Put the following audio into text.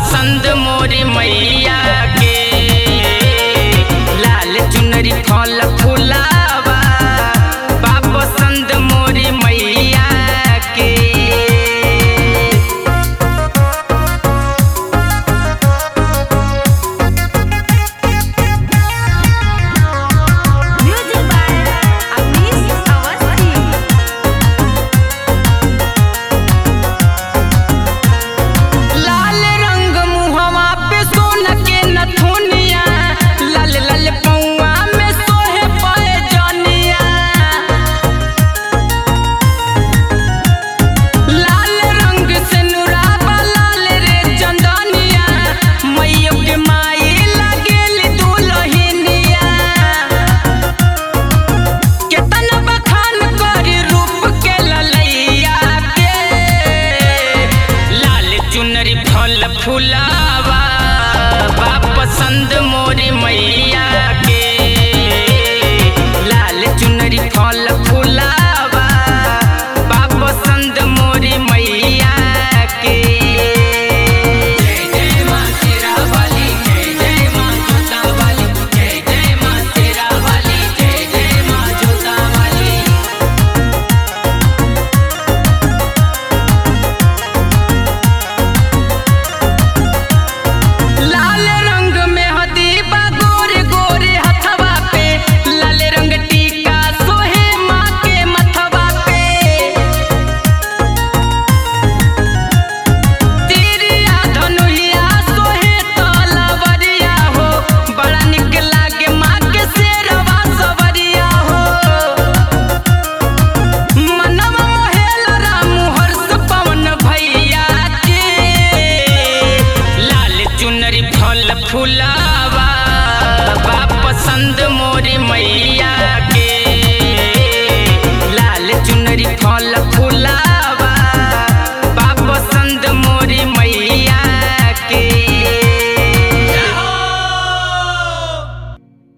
पसंद मोरी मैया के लाल चुनरी फल फुलावा बा पसंद मोरी मैया के Music by Avnish Awasthi. लाल रंग मुहवा पे सोना के नथुनिया लाल लाल पौआ में सोहे पाए जनिया लाल रंग से नुराबा लाल रे चंदनिया मैयो के माई लगेल दुलहिनिया केतना बखान करी रूप के ललैया के लाल चुनरी फल फुलावा बा पसंद मोरी मैया के लाल चुनरी फल फुलावा बा पसंद मोरी मैया के जय जय मां तेरा वाली जय जय मां जोता वाली जय जय मां तेरा वाली जय जय मां जोता वाली लाल रंग में हदीबा गोरे गोरे हथवा पे लाल रंग टीका सोहे माँ के मथवा पे तिरिया धनुहिया सोहे तलवरिया हो बड़ा निक लागे माँ के शेरवा सवरिया हो मनवा मोहेल राम हर्ष पवन भैया के लाल चुनरी फल फुलावा बा पसंद मोरी मैया के लाल चुनरी फल